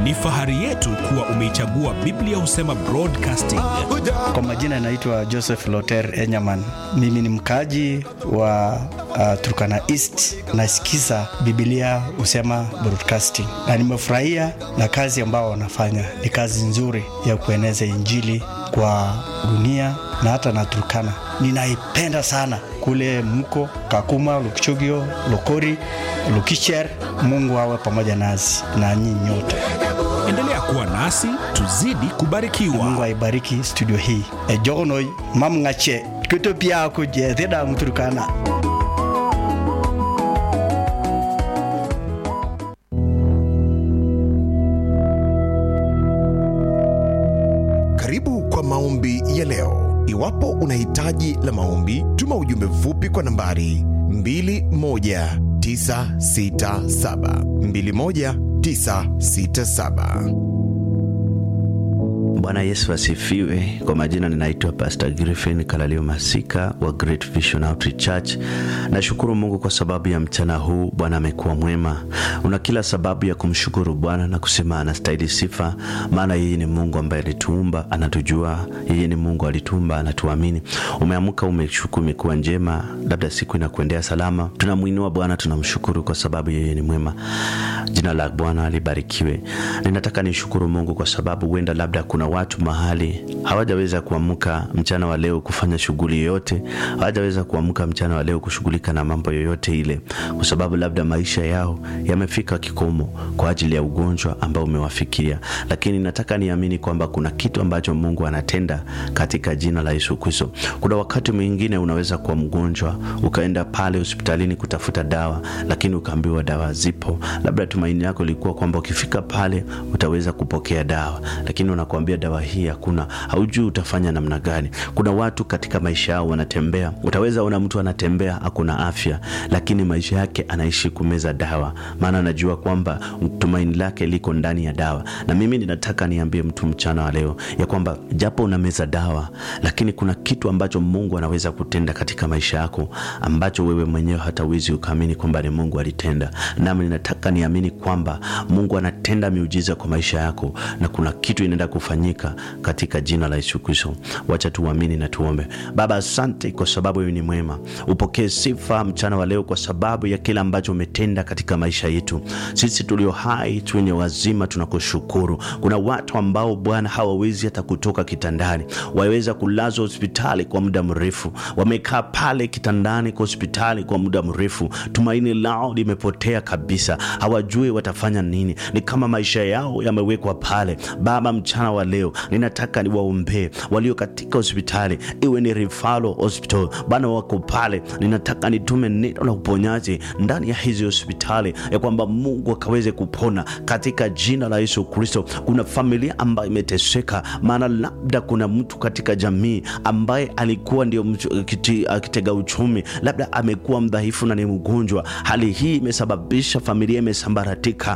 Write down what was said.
Ni fahari yetu kuwa umeichagua Biblia Husema Broadcasting. Kwa majina naitwa Joseph Loter Enyaman. Mimi ni mkaji wa uh, Turkana East. Nasikiza Biblia Husema Broadcasting na nimefurahia na kazi ambao wanafanya. Ni kazi nzuri ya kueneza Injili kwa dunia na hata na Turkana. Ninaipenda sana kule mko Kakuma, Lukchogio, Lokori, Lukicher. Mungu awe pamoja nasi na nyinyi nyote. Endelea kuwa nasi, tuzidi kubarikiwa. Mungu aibariki studio hii. Ejogonoi mamngache twito pia kuje theda mturukana. Karibu kwa maombi ya leo. Iwapo una hitaji la maombi, tuma ujumbe mfupi kwa nambari 21967 21967. Bwana Yesu asifiwe. Kwa majina ninaitwa Pastor Griffin Kalalio Masika wa Great Vision Outreach Church. Nashukuru Mungu kwa sababu ya mchana huu. Bwana amekuwa mwema. Una kila sababu ya kumshukuru Bwana na kusema anastahili sifa, maana yeye ni Mungu ambaye alituumba, anatujua. Yeye ni Mungu alituumba, anatuamini. Umeamka, umeshukuru, imekuwa njema, labda siku inakuendea salama. Tunamwinua Bwana, tunamshukuru kwa sababu yeye ni mwema. Jina la Bwana libarikiwe. Ninataka nishukuru Mungu kwa sababu huenda labda kuna watu mahali hawajaweza kuamka mchana wa leo kufanya shughuli yoyote, hawajaweza kuamka mchana wa leo kushughulika na mambo yoyote ile, kwa sababu labda maisha yao yamefika kikomo kwa ajili ya ugonjwa ambao umewafikia. Lakini nataka niamini kwamba kuna kitu ambacho Mungu anatenda katika jina la Yesu Kristo. Kuna wakati mwingine unaweza kuwa mgonjwa, ukaenda pale hospitalini kutafuta dawa, lakini ukaambiwa dawa zipo. Labda tumaini yako lilikuwa kwamba ukifika pale utaweza kupokea dawa, lakini unakuambia dawa hii hakuna, haujui utafanya namna gani. Kuna watu katika maisha yao wanatembea, utaweza ona mtu anatembea hakuna afya, lakini maisha yake anaishi kumeza dawa, maana anajua kwamba tumaini lake liko ndani ya dawa. Na mimi ninataka niambie mtu mchana wa leo ya kwamba japo unameza dawa, lakini kuna kitu ambacho Mungu anaweza kutenda katika maisha yako ambacho wewe mwenyewe hata uwezi ukaamini kwamba ni Mungu alitenda. Nami ninataka niamini kwamba Mungu anatenda miujiza kwa maisha yako na kuna kitu inaenda kufanyika katika jina la Yesu Kristo. Wacha tuamini na tuombe. Baba, asante kwa sababu wewe ni mwema. Upokee sifa mchana wa leo kwa sababu ya kile ambacho umetenda katika maisha yetu. Sisi tulio hai tuwenye wazima tunakushukuru. Kuna watu ambao Bwana hawawezi hata kutoka kitandani, waweza kulazwa hospitali kwa muda mrefu, wamekaa pale kitandani kwa hospitali kwa muda mrefu, tumaini lao limepotea kabisa, hawajui watafanya nini, ni kama maisha yao yamewekwa pale. Baba, mchana wa leo ninataka niwaombee walio katika hospitali, iwe ni Rifalo Hospital, Bwana wako pale, ninataka nitume neno la uponyaji ndani ya hizi hospitali, ya kwamba Mungu akaweze kupona katika jina la Yesu Kristo. Kuna familia ambayo imeteseka, maana labda kuna mtu katika jamii ambaye alikuwa ndio mchu- kiti- akitega uchumi, labda amekuwa mdhaifu na ni mgonjwa. Hali hii imesababisha familia imesambaratika.